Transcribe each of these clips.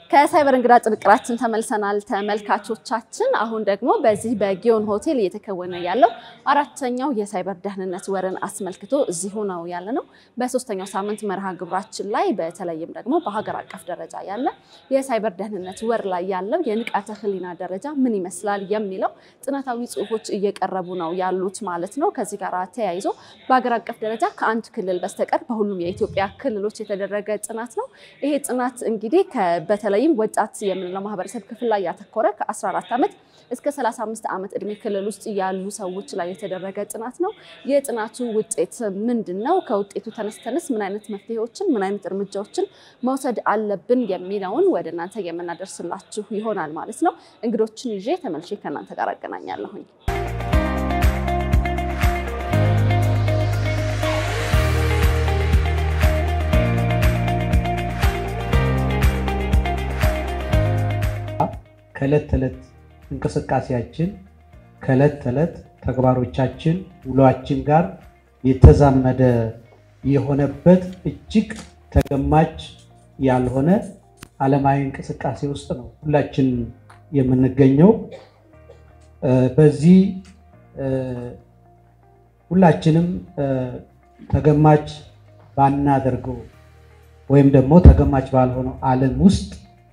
ከሳይበር እንግዳ ጥንቅራችን ተመልሰናል ተመልካቾቻችን። አሁን ደግሞ በዚህ በጊዮን ሆቴል እየተከወነ ያለው አራተኛው የሳይበር ደህንነት ወርን አስመልክቶ እዚሁ ነው ያለ ነው። በሶስተኛው ሳምንት መርሃ ግብራችን ላይ በተለይም ደግሞ በሀገር አቀፍ ደረጃ ያለ የሳይበር ደህንነት ወር ላይ ያለው የንቃተ ሕሊና ደረጃ ምን ይመስላል የሚለው ጥናታዊ ጽሑፎች እየቀረቡ ነው ያሉት ማለት ነው። ከዚህ ጋር ተያይዞ በሀገር አቀፍ ደረጃ ከአንድ ክልል በስተቀር በሁሉም የኢትዮጵያ ክልሎች የተደረገ ጥናት ነው። ይሄ ጥናት እንግዲህ በተለይም ወጣት የምንለው ማህበረሰብ ክፍል ላይ ያተኮረ ከ14 ዓመት እስከ 35 ዓመት እድሜ ክልል ውስጥ ያሉ ሰዎች ላይ የተደረገ ጥናት ነው። የጥናቱ ውጤት ምንድን ነው? ከውጤቱ ተነስተንስ ምን አይነት መፍትሄዎችን፣ ምን አይነት እርምጃዎችን መውሰድ አለብን የሚለውን ወደ እናንተ የምናደርስላችሁ ይሆናል ማለት ነው። እንግዶችን ይዤ ተመልሼ ከእናንተ ጋር አገናኛለሁኝ። ከዕለት ተዕለት እንቅስቃሴያችን ከዕለት ተዕለት ተግባሮቻችን ውሏችን ጋር የተዛመደ የሆነበት እጅግ ተገማች ያልሆነ ዓለማዊ እንቅስቃሴ ውስጥ ነው ሁላችን የምንገኘው። በዚህ ሁላችንም ተገማች ባናደርገው ወይም ደግሞ ተገማች ባልሆነው ዓለም ውስጥ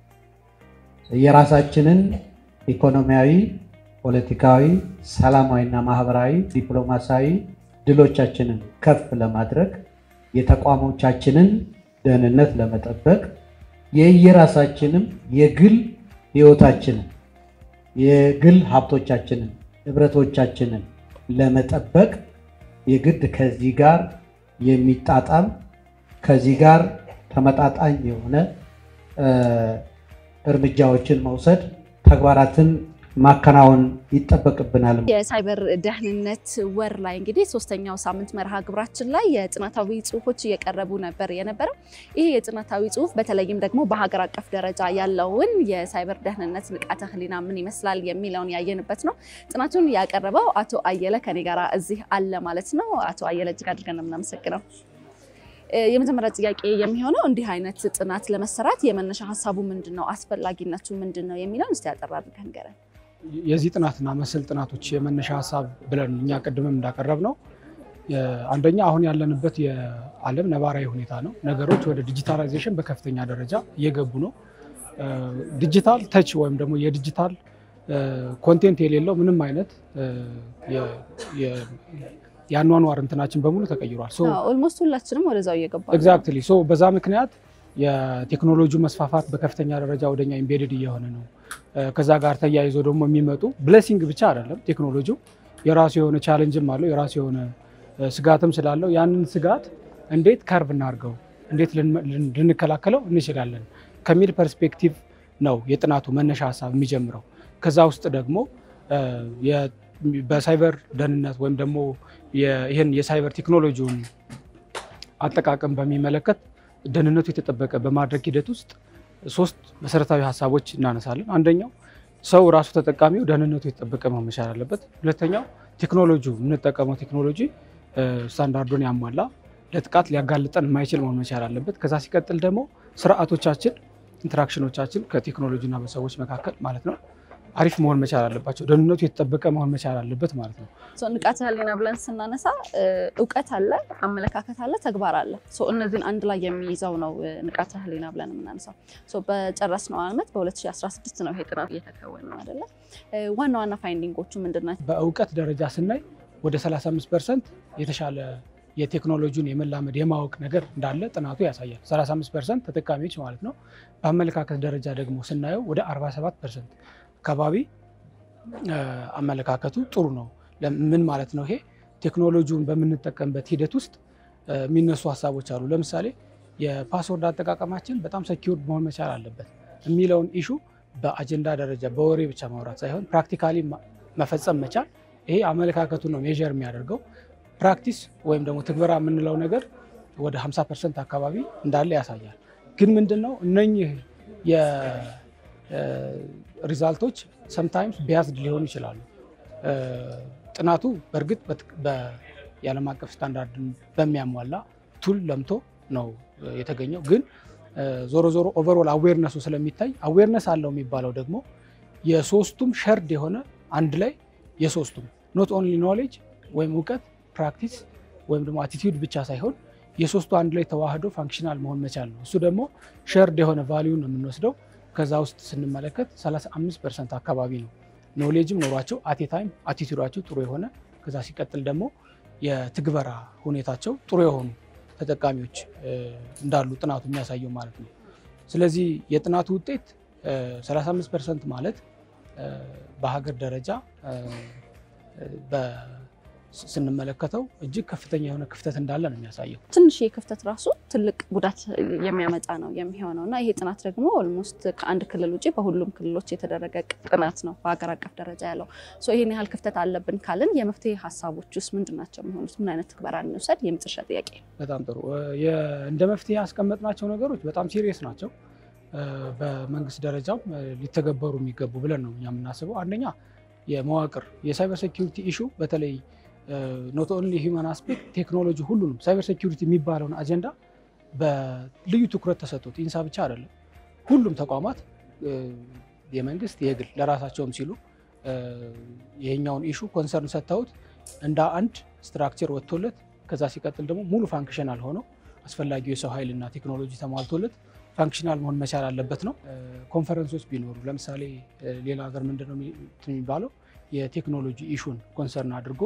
የራሳችንን ኢኮኖሚያዊ፣ ፖለቲካዊ፣ ሰላማዊና ማህበራዊ፣ ዲፕሎማሲያዊ ድሎቻችንን ከፍ ለማድረግ የተቋሞቻችንን ደህንነት ለመጠበቅ የየራሳችንም የግል ህይወታችንን የግል ሀብቶቻችንን ንብረቶቻችንን ለመጠበቅ የግድ ከዚህ ጋር የሚጣጣም ከዚህ ጋር ተመጣጣኝ የሆነ እርምጃዎችን መውሰድ ተግባራትን ማከናወን ይጠበቅብናል። የሳይበር ደህንነት ወር ላይ እንግዲህ ሶስተኛው ሳምንት መርሃ ግብራችን ላይ የጥናታዊ ጽሁፎች እየቀረቡ ነበር የነበረው። ይህ የጥናታዊ ጽሁፍ በተለይም ደግሞ በሀገር አቀፍ ደረጃ ያለውን የሳይበር ደህንነት ንቃተ ህሊና ምን ይመስላል የሚለውን ያየንበት ነው። ጥናቱን ያቀረበው አቶ አየለ ከኔ ጋር እዚህ አለ ማለት ነው። አቶ አየለ እጅግ አድርገን ነው የምናመሰግነው። የመጀመሪያ ጥያቄ የሚሆነው እንዲህ አይነት ጥናት ለመሰራት የመነሻ ሀሳቡ ምንድን ነው? አስፈላጊነቱ ምንድን ነው የሚለውን እስቲ ያጠራ አድርገን ንገረን። የዚህ ጥናትና መሰል ጥናቶች የመነሻ ሀሳብ ብለን እኛ ቅድምም እንዳቀረብ ነው አንደኛ አሁን ያለንበት የዓለም ነባራዊ ሁኔታ ነው። ነገሮች ወደ ዲጂታላይዜሽን በከፍተኛ ደረጃ እየገቡ ነው። ዲጂታል ተች ወይም ደግሞ የዲጂታል ኮንቴንት የሌለው ምንም አይነት የአኗኗር እንትናችን በሙሉ ተቀይሯል። ኦልሞስት ሁላችንም ወደዛው እየገባ ኤግዛክትሊ ሶ በዛ ምክንያት የቴክኖሎጂ መስፋፋት በከፍተኛ ደረጃ ወደኛ ኢምቤድድ እየሆነ ነው። ከዛ ጋር ተያይዞ ደግሞ የሚመጡ ብሌሲንግ ብቻ አይደለም። ቴክኖሎጂው የራሱ የሆነ ቻለንጅም አለው፣ የራሱ የሆነ ስጋትም ስላለው ያንን ስጋት እንዴት ከርቭ እናድርገው፣ እንዴት ልንከላከለው እንችላለን ከሚል ፐርስፔክቲቭ ነው የጥናቱ መነሻ ሀሳብ የሚጀምረው። ከዛ ውስጥ ደግሞ በሳይበር ደህንነት ወይም ደግሞ ይህን የሳይበር ቴክኖሎጂውን አጠቃቀም በሚመለከት ደህንነቱ የተጠበቀ በማድረግ ሂደት ውስጥ ሶስት መሰረታዊ ሀሳቦች እናነሳለን። አንደኛው ሰው ራሱ ተጠቃሚው ደህንነቱ የተጠበቀ መሆን መቻል አለበት። ሁለተኛው ቴክኖሎጂ የምንጠቀመው ቴክኖሎጂ ስታንዳርዱን ያሟላ ለጥቃት ሊያጋልጠን የማይችል መሆን መቻል አለበት። ከዛ ሲቀጥል ደግሞ ስርዓቶቻችን፣ ኢንተራክሽኖቻችን ከቴክኖሎጂና በሰዎች መካከል ማለት ነው አሪፍ መሆን መቻል አለባቸው። ደህንነቱ የተጠበቀ መሆን መቻል አለበት ማለት ነው። ንቃተ ህሊና ብለን ስናነሳ እውቀት አለ፣ አመለካከት አለ፣ ተግባር አለ። እነዚህን አንድ ላይ የሚይዘው ነው ንቃተ ህሊና ብለን የምናነሳው። በጨረስነው ዓመት በ2016 ነው ይሄ ጥናት እየተከወነ ነው አይደለ? ዋና ዋና ፋይንዲንጎቹ ምንድን ናቸው? በእውቀት ደረጃ ስናይ ወደ 35 ፐርሰንት የተሻለ የቴክኖሎጂውን የመላመድ የማወቅ ነገር እንዳለ ጥናቱ ያሳያል። 35 ፐርሰንት ተጠቃሚዎች ማለት ነው። በአመለካከት ደረጃ ደግሞ ስናየው ወደ 47 ፐርሰንት አካባቢ አመለካከቱ ጥሩ ነው። ምን ማለት ነው? ይሄ ቴክኖሎጂውን በምንጠቀምበት ሂደት ውስጥ የሚነሱ ሀሳቦች አሉ። ለምሳሌ የፓስወርድ አጠቃቀማችን በጣም ሰኪውርድ መሆን መቻል አለበት የሚለውን ኢሹ በአጀንዳ ደረጃ በወሬ ብቻ ማውራት ሳይሆን ፕራክቲካሊ መፈጸም መቻል፣ ይሄ አመለካከቱን ነው ሜዥር የሚያደርገው። ፕራክቲስ ወይም ደግሞ ትግበራ የምንለው ነገር ወደ 50 ፐርሰንት አካባቢ እንዳለ ያሳያል። ግን ምንድን ነው እነኚህ ሪዛልቶች ሰምታይምስ ቢያዝድ ሊሆኑ ይችላሉ። ጥናቱ በእርግጥ የዓለም አቀፍ ስታንዳርድን በሚያሟላ ቱል ለምቶ ነው የተገኘው። ግን ዞሮ ዞሮ ኦቨርኦል አዌርነሱ ስለሚታይ አዌርነስ አለው የሚባለው ደግሞ የሶስቱም ሸርድ የሆነ አንድ ላይ የሶስቱም ኖት ኦንሊ ኖሌጅ ወይም እውቀት ፕራክቲስ ወይም ደግሞ አቲቲዩድ ብቻ ሳይሆን የሶስቱ አንድ ላይ ተዋህዶ ፋንክሽናል መሆን መቻል ነው። እሱ ደግሞ ሸርድ የሆነ ቫሊዩ ነው የምንወስደው። ከዛ ውስጥ ስንመለከት 35 ፐርሰንት አካባቢ ነው ኖሌጅም ኖሯቸው አቴ ታይም አቲቲዩዳቸው ጥሩ የሆነ ከዛ ሲቀጥል ደግሞ የትግበራ ሁኔታቸው ጥሩ የሆኑ ተጠቃሚዎች እንዳሉ ጥናቱ የሚያሳየው ማለት ነው። ስለዚህ የጥናቱ ውጤት 35 ፐርሰንት ማለት በሀገር ደረጃ ስንመለከተው እጅግ ከፍተኛ የሆነ ክፍተት እንዳለ ነው የሚያሳየው። ትንሽ ክፍተት ራሱ ትልቅ ጉዳት የሚያመጣ ነው የሚሆነው እና ይሄ ጥናት ደግሞ ኦልሞስት ከአንድ ክልል ውጭ በሁሉም ክልሎች የተደረገ ጥናት ነው በሀገር አቀፍ ደረጃ ያለው። ይህን ያህል ክፍተት አለብን ካልን የመፍትሄ ሀሳቦች ውስጥ ምንድን ናቸው የሚሆኑት? ምን አይነት ትግበራ እንውሰድ? የመጨረሻ ጥያቄ። በጣም ጥሩ። እንደ መፍትሄ ያስቀመጥናቸው ነገሮች በጣም ሲሪየስ ናቸው። በመንግስት ደረጃም ሊተገበሩ የሚገቡ ብለን ነው እኛ የምናስበው። አንደኛ የመዋቅር የሳይበር ሴኪሪቲ ኢሹ በተለይ ኖት ኦንሊ ሂውማን አስፔክት ቴክኖሎጂ ሁሉንም ሳይበር ሴኪሪቲ የሚባለውን አጀንዳ በልዩ ትኩረት ተሰጥቶት ኢንሳ ብቻ አይደለም፣ ሁሉም ተቋማት የመንግስት የግል ለራሳቸውም ሲሉ ይሄኛውን ኢሹ ኮንሰርን ሰጥተውት እንደ አንድ ስትራክቸር ወጥቶለት ከዛ ሲቀጥል ደግሞ ሙሉ ፋንክሽናል ሆነው አስፈላጊው የሰው ኃይልና ቴክኖሎጂ ተሟልቶለት ፋንክሽናል መሆን መቻል አለበት ነው። ኮንፈረንሶች ቢኖሩ ለምሳሌ ሌላ ሀገር ምንድነው የሚባለው የቴክኖሎጂ ኢሹን ኮንሰርን አድርጎ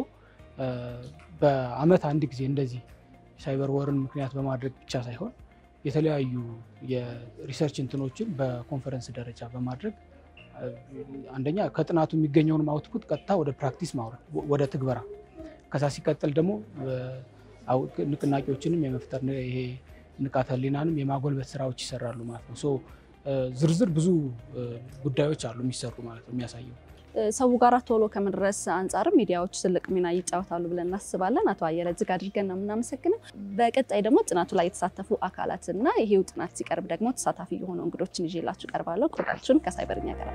በአመት አንድ ጊዜ እንደዚህ ሳይበር ወርን ምክንያት በማድረግ ብቻ ሳይሆን የተለያዩ የሪሰርች እንትኖችን በኮንፈረንስ ደረጃ በማድረግ አንደኛ ከጥናቱ የሚገኘውን አውትፑት ቀጥታ ወደ ፕራክቲስ ማውረድ ወደ ትግበራ፣ ከዛ ሲቀጥል ደግሞ ንቅናቄዎችንም የመፍጠር ይሄ ንቃተ ህሊናንም የማጎልበት ስራዎች ይሰራሉ ማለት ነው። ሶ ዝርዝር ብዙ ጉዳዮች አሉ የሚሰሩ ማለት ነው የሚያሳየው ሰው ጋር ቶሎ ከመድረስ አንጻርም ሚዲያዎች ትልቅ ሚና ይጫወታሉ ብለን እናስባለን። አቶ አየለ እጅግ አድርገን ነው የምናመሰግነው። በቀጣይ ደግሞ ጥናቱ ላይ የተሳተፉ አካላትና ይሄው ጥናት ሲቀርብ ደግሞ ተሳታፊ የሆኑ እንግዶችን ይዤላችሁ ቀርባለሁ። ቆይታችሁን ከሳይበርኛ ጋር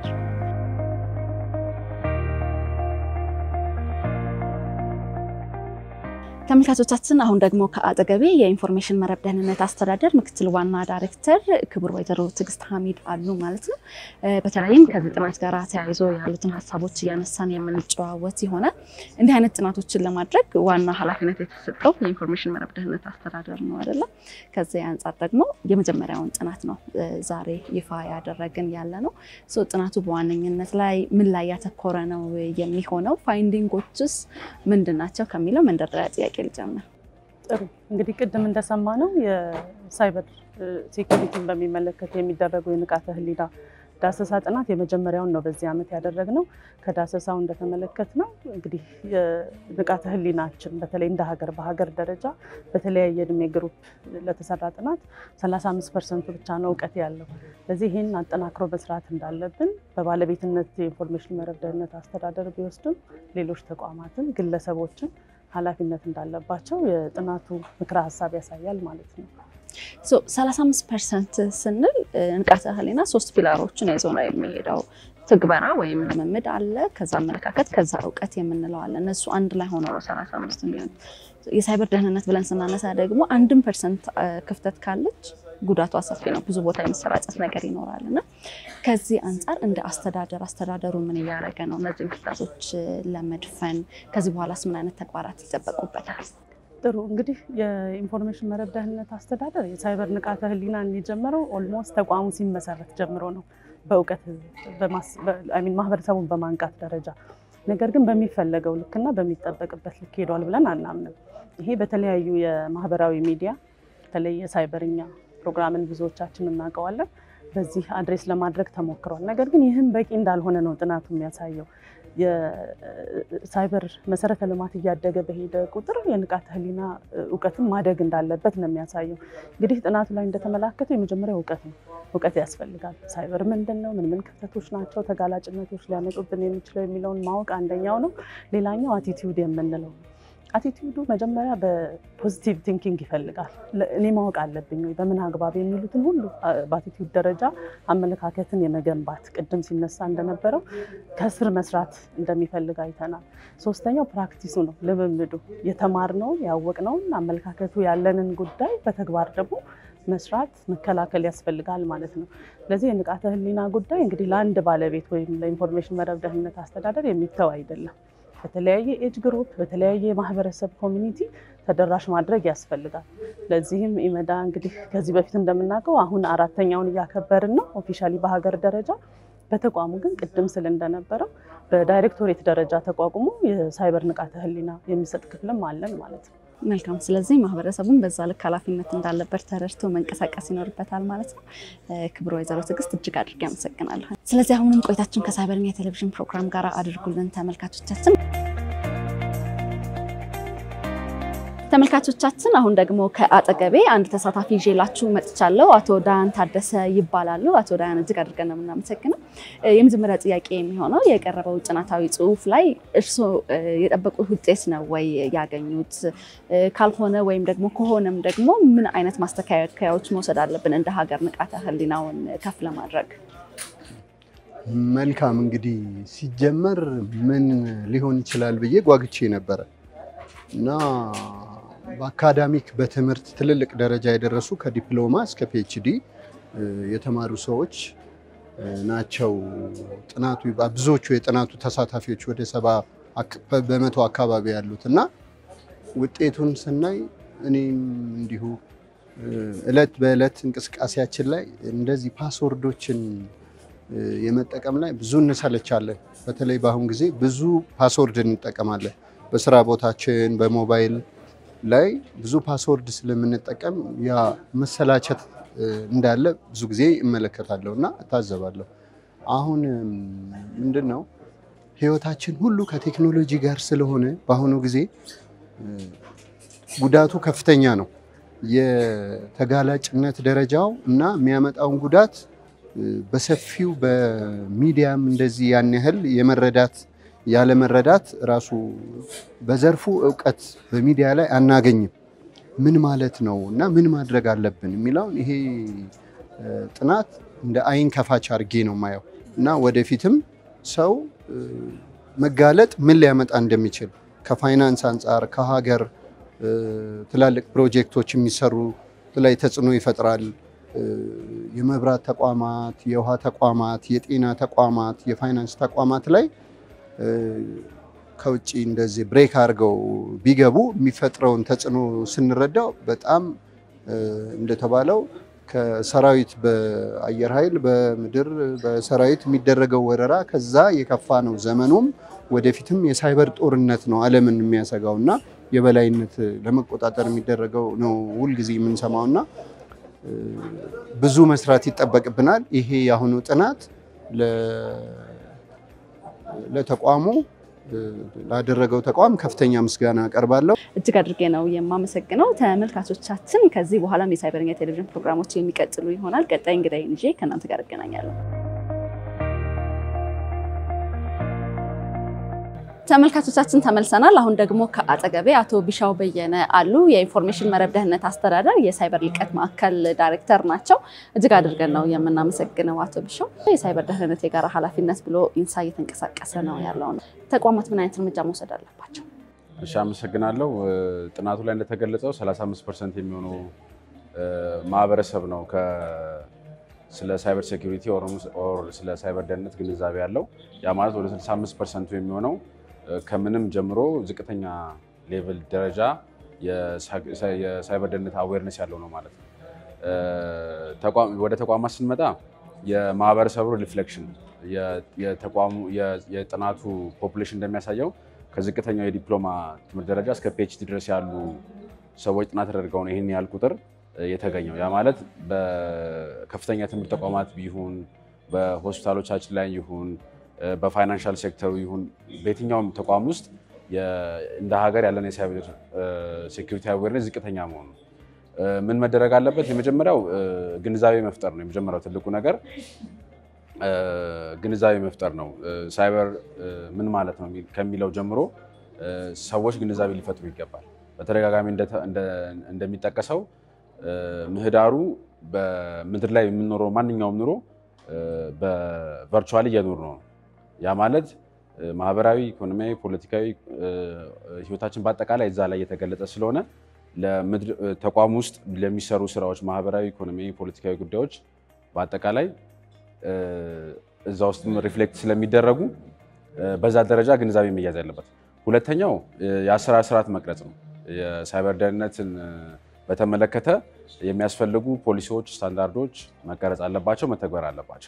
ተመልካቾቻችን አሁን ደግሞ ከአጠገቤ የኢንፎርሜሽን መረብ ደህንነት አስተዳደር ምክትል ዋና ዳይሬክተር ክቡር ወይዘሮ ትዕግስት ሀሚድ አሉ ማለት ነው። በተለይም ከዚህ ጥናት ጋር ተያይዞ ያሉትን ሀሳቦች እያነሳን የምንጨዋወት ይሆናል። እንዲህ አይነት ጥናቶችን ለማድረግ ዋና ኃላፊነት የተሰጠው የኢንፎርሜሽን መረብ ደህንነት አስተዳደር ነው አይደለም። ከዚህ አንጻር ደግሞ የመጀመሪያውን ጥናት ነው ዛሬ ይፋ ያደረግን ያለ ነው። ጥናቱ በዋነኝነት ላይ ምን ላይ ያተኮረ ነው የሚሆነው? ፋይንዲንጎችስ ምንድን ናቸው ከሚለው መንደርደሪያ ጥያቄ ልጀምር። ጥሩ እንግዲህ ቅድም እንደሰማ ነው የሳይበር ሴኩሪቲን በሚመለከት የሚደረጉ የንቃተ ህሊና ዳሰሳ ጥናት የመጀመሪያውን ነው በዚህ ዓመት ያደረግነው። ከዳሰሳው እንደተመለከት ነው እንግዲህ የንቃተ ህሊናችን በተለይ እንደ ሀገር በሀገር ደረጃ በተለያየ እድሜ ግሩፕ ለተሰራ ጥናት 35 ፐርሰንቱ ብቻ ነው እውቀት ያለው። ስለዚህ ይህን አጠናክሮ መስራት እንዳለብን በባለቤትነት የኢንፎርሜሽን መረብ ደህንነት አስተዳደር ቢወስድም ሌሎች ተቋማትን ግለሰቦችን ኃላፊነት እንዳለባቸው የጥናቱ ምክረ ሀሳብ ያሳያል ማለት ነው። 35 ፐርሰንት ስንል ንቃተ ህሊና ሶስት ፒላሮችን ይዞ ነው የሚሄደው። ትግበራ ወይም ልምምድ አለ፣ ከዛ አመለካከት፣ ከዛ እውቀት የምንለው አለ። እነሱ አንድ ላይ ሆነው ነው 35 የሚሆን። የሳይበር ደህንነት ብለን ስናነሳ ደግሞ አንድም ፐርሰንት ክፍተት ካለች ጉዳቱ ሰፊ ነው። ብዙ ቦታ የመሰራጨት ነገር ይኖራል እና ከዚህ አንጻር እንደ አስተዳደር አስተዳደሩ ምን እያደረገ ነው እነዚህን ክፍተቶች ለመድፈን? ከዚህ በኋላስ ምን አይነት ተግባራት ይጠበቁበታል? ጥሩ እንግዲህ የኢንፎርሜሽን መረብ ደህንነት አስተዳደር የሳይበር ንቃተ ህሊናን የጀመረው ኦልሞስት ተቋሙ ሲመሰረት ጀምሮ ነው በእውቀት ማህበረሰቡን በማንቃት ደረጃ። ነገር ግን በሚፈለገው ልክና በሚጠበቅበት ልክ ሄዷል ብለን አናምንም። ይሄ በተለያዩ የማህበራዊ ሚዲያ በተለይ የሳይበርኛ ፕሮግራምን ብዙዎቻችን እናውቀዋለን። በዚህ አድሬስ ለማድረግ ተሞክሯል። ነገር ግን ይህም በቂ እንዳልሆነ ነው ጥናቱ የሚያሳየው። የሳይበር መሰረተ ልማት እያደገ በሄደ ቁጥር የንቃተ ህሊና እውቀትን ማደግ እንዳለበት ነው የሚያሳየው። እንግዲህ ጥናቱ ላይ እንደተመላከተው የመጀመሪያው እውቀት ነው። እውቀት ያስፈልጋል። ሳይበር ምንድን ነው? ምን ምን ክፍተቶች ናቸው? ተጋላጭነቶች ሊያመጡብን የሚችለው የሚለውን ማወቅ አንደኛው ነው። ሌላኛው አቲቲዩድ የምንለው አቲቲዩዱ መጀመሪያ በፖዚቲቭ ቲንኪንግ ይፈልጋል። እኔ ማወቅ አለብኝ ወይ በምን አግባብ የሚሉትን ሁሉ በአቲቲዩድ ደረጃ አመለካከትን የመገንባት ቅድም ሲነሳ እንደነበረው ከስር መስራት እንደሚፈልግ አይተናል። ሶስተኛው ፕራክቲሱ ነው፣ ልምምዱ የተማርነውን ያወቅነውን አመለካከቱ ያለንን ጉዳይ በተግባር ደግሞ መስራት መከላከል ያስፈልጋል ማለት ነው። ስለዚህ የንቃተ ህሊና ጉዳይ እንግዲህ ለአንድ ባለቤት ወይም ለኢንፎርሜሽን መረብ ደህንነት አስተዳደር የሚተው አይደለም። በተለያየ ኤጅ ግሩፕ በተለያየ የማህበረሰብ ኮሚኒቲ ተደራሽ ማድረግ ያስፈልጋል። ለዚህም ኢመዳ እንግዲህ ከዚህ በፊት እንደምናውቀው አሁን አራተኛውን እያከበርን ነው ኦፊሻሊ በሀገር ደረጃ። በተቋሙ ግን ቅድም ስል እንደነበረው በዳይሬክቶሬት ደረጃ ተቋቁሞ የሳይበር ንቃተ ህሊና የሚሰጥ ክፍልም አለን ማለት ነው። መልካም። ስለዚህ ማህበረሰቡን በዛ ልክ ኃላፊነት እንዳለበት ተረድቶ መንቀሳቀስ ይኖርበታል ማለት ነው። ክብር ወይዘሮ ትዕግስት እጅግ አድርጌ አመሰግናለሁ። ስለዚህ አሁንም ቆይታችን ከሳይበርኛ የቴሌቪዥን ፕሮግራም ጋር አድርጉልን ተመልካቾቻችን። ተመልካቾቻችን አሁን ደግሞ ከአጠገቤ አንድ ተሳታፊ ይዤላችሁ መጥቻለሁ። አቶ ዳያን ታደሰ ይባላሉ። አቶ ዳያን እጅግ አድርገን ነው የምናመሰግነው። የመጀመሪያ ጥያቄ የሚሆነው የቀረበው ጥናታዊ ጽሑፍ ላይ እርስዎ የጠበቁት ውጤት ነው ወይ ያገኙት? ካልሆነ ወይም ደግሞ ከሆነም ደግሞ ምን አይነት ማስተካከያዎች መውሰድ አለብን እንደ ሀገር ንቃተ ህሊናውን ከፍ ለማድረግ? መልካም እንግዲህ ሲጀመር ምን ሊሆን ይችላል ብዬ ጓግቼ ነበረ እና በአካዳሚክ በትምህርት ትልልቅ ደረጃ የደረሱ ከዲፕሎማ እስከ ፒኤችዲ የተማሩ ሰዎች ናቸው። ጥናቱ ብዙዎቹ የጥናቱ ተሳታፊዎች ወደ ሰባ በመቶ አካባቢ ያሉት እና ውጤቱን ስናይ እኔም እንዲሁ እለት በእለት እንቅስቃሴያችን ላይ እንደዚህ ፓስወርዶችን የመጠቀም ላይ ብዙ እንሰለቻለን። በተለይ በአሁን ጊዜ ብዙ ፓስወርድ እንጠቀማለን። በስራ ቦታችን በሞባይል ላይ ብዙ ፓስወርድ ስለምንጠቀም ያ መሰላቸት እንዳለ ብዙ ጊዜ እመለከታለሁ እና እታዘባለሁ። አሁን ምንድን ነው ህይወታችን ሁሉ ከቴክኖሎጂ ጋር ስለሆነ በአሁኑ ጊዜ ጉዳቱ ከፍተኛ ነው። የተጋላጭነት ደረጃው እና የሚያመጣውን ጉዳት በሰፊው በሚዲያም እንደዚህ ያን ያህል የመረዳት ያለመረዳት ራሱ በዘርፉ እውቀት በሚዲያ ላይ አናገኝም። ምን ማለት ነው እና ምን ማድረግ አለብን የሚለውን ይሄ ጥናት እንደ አይን ከፋች አድርጌ ነው ማየው እና ወደፊትም ሰው መጋለጥ ምን ሊያመጣ እንደሚችል ከፋይናንስ አንጻር ከሀገር ትላልቅ ፕሮጀክቶች የሚሰሩ ላይ ተጽዕኖ ይፈጥራል። የመብራት ተቋማት፣ የውሃ ተቋማት፣ የጤና ተቋማት፣ የፋይናንስ ተቋማት ላይ ከውጭ እንደዚህ ብሬክ አድርገው ቢገቡ የሚፈጥረውን ተጽዕኖ ስንረዳው በጣም እንደተባለው ከሰራዊት በአየር ኃይል በምድር በሰራዊት የሚደረገው ወረራ ከዛ የከፋ ነው። ዘመኑም ወደፊትም የሳይበር ጦርነት ነው ዓለምን የሚያሰጋው እና የበላይነት ለመቆጣጠር የሚደረገው ነው ሁልጊዜ የምንሰማው እና ብዙ መስራት ይጠበቅብናል። ይሄ የአሁኑ ጥናት ለተቋሙ ላደረገው ተቋም ከፍተኛ ምስጋና አቀርባለሁ። እጅግ አድርጌ ነው የማመሰግነው። ተመልካቾቻችን ከዚህ በኋላም የሳይበርኛ ቴሌቪዥን ፕሮግራሞች የሚቀጥሉ ይሆናል። ቀጣይ እንግዳይን ይዤ ከእናንተ ጋር እገናኛለሁ። ተመልካቾቻችን ተመልሰናል። አሁን ደግሞ ከአጠገቤ አቶ ቢሻው በየነ አሉ። የኢንፎርሜሽን መረብ ደህንነት አስተዳደር የሳይበር ልቀት ማዕከል ዳይሬክተር ናቸው። እጅግ አድርገን ነው የምናመሰግነው አቶ ቢሻው። የሳይበር ደህንነት የጋራ ኃላፊነት ብሎ ኢንሳ እየተንቀሳቀሰ ነው ያለው ነው። ተቋማት ምን አይነት እርምጃ መውሰድ አለባቸው? እሺ፣ አመሰግናለሁ። ጥናቱ ላይ እንደተገለጸው 35 ፐርሰንት የሚሆነው ማህበረሰብ ነው ስለ ሳይበር ሴኩሪቲ ኦር ስለ ሳይበር ደህንነት ግንዛቤ ያለው። ያ ማለት ወደ 65 ፐርሰንቱ የሚሆነው ከምንም ጀምሮ ዝቅተኛ ሌቭል ደረጃ የሳይበር ደህንነት አዌርነስ ያለው ነው ማለት ነው። ወደ ተቋማት ስንመጣ የማህበረሰቡ ሪፍሌክሽን የጥናቱ ፖፑሌሽን እንደሚያሳየው ከዝቅተኛው የዲፕሎማ ትምህርት ደረጃ እስከ ፒኤችዲ ድረስ ያሉ ሰዎች ጥናት ተደርገው ነው ይህን ያህል ቁጥር የተገኘው። ያ ማለት በከፍተኛ ትምህርት ተቋማት ይሁን በሆስፒታሎቻችን ላይ ይሁን በፋይናንሻል ሴክተሩ ይሁን በየትኛውም ተቋም ውስጥ እንደ ሀገር ያለን የሳይበር ሴኩሪቲ አዌርነስ ዝቅተኛ መሆኑ ነው። ምን መደረግ አለበት? የመጀመሪያው ግንዛቤ መፍጠር ነው። የመጀመሪያው ትልቁ ነገር ግንዛቤ መፍጠር ነው። ሳይበር ምን ማለት ነው ከሚለው ጀምሮ ሰዎች ግንዛቤ ሊፈጥሩ ይገባል። በተደጋጋሚ እንደሚጠቀሰው ምህዳሩ በምድር ላይ የምንኖረው ማንኛውም ኑሮ በቨርቹዋሊ እየኖር ነው። ያ ማለት ማህበራዊ፣ ኢኮኖሚያዊ፣ ፖለቲካዊ ህይወታችን በአጠቃላይ እዛ ላይ እየተገለጸ ስለሆነ ተቋም ውስጥ ለሚሰሩ ስራዎች፣ ማህበራዊ፣ ኢኮኖሚያዊ፣ ፖለቲካዊ ጉዳዮች በአጠቃላይ እዛ ውስጥም ሪፍሌክት ስለሚደረጉ በዛ ደረጃ ግንዛቤ መያዝ ያለበት። ሁለተኛው የአሰራር ስርዓት መቅረጽ ነው። የሳይበር ደህንነትን በተመለከተ የሚያስፈልጉ ፖሊሲዎች፣ ስታንዳርዶች መቀረጽ አለባቸው፣ መተግበር አለባቸው።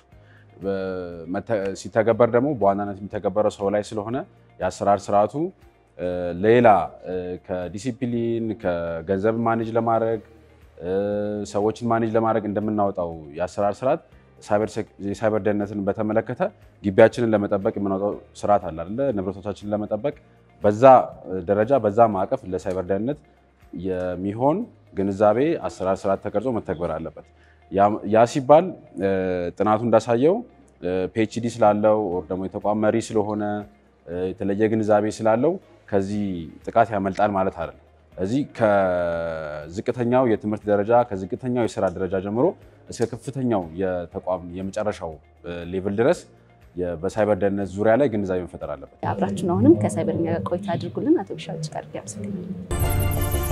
ሲተገበር ደግሞ በዋናነት የሚተገበረው ሰው ላይ ስለሆነ የአሰራር ስርዓቱ ሌላ ከዲሲፕሊን ከገንዘብ ማኔጅ ለማድረግ ሰዎችን ማኔጅ ለማድረግ እንደምናወጣው የአሰራር ስርዓት የሳይበር ደህንነትን በተመለከተ ግቢያችንን ለመጠበቅ የምናወጣው ስርዓት አለ አይደለ? ንብረቶቻችንን ለመጠበቅ በዛ ደረጃ በዛ ማዕቀፍ ለሳይበር ደህንነት የሚሆን ግንዛቤ አሰራር ስርዓት ተቀርጾ መተግበር አለበት። ያ ሲባል ጥናቱ እንዳሳየው ፒኤችዲ ስላለው ወር ደግሞ የተቋም መሪ ስለሆነ የተለየ ግንዛቤ ስላለው ከዚህ ጥቃት ያመልጣል ማለት አይደለም። እዚህ ከዝቅተኛው የትምህርት ደረጃ ከዝቅተኛው የስራ ደረጃ ጀምሮ እስከ ከፍተኛው የተቋም የመጨረሻው ሌቭል ድረስ በሳይበር ደህንነት ዙሪያ ላይ ግንዛቤ መፈጠር አለበት። አብራችን አሁንም ከሳይበርኛ ጋር ቆይታ አድርጉልን። አቶ ቢሻው ጋር ያመሰግናል።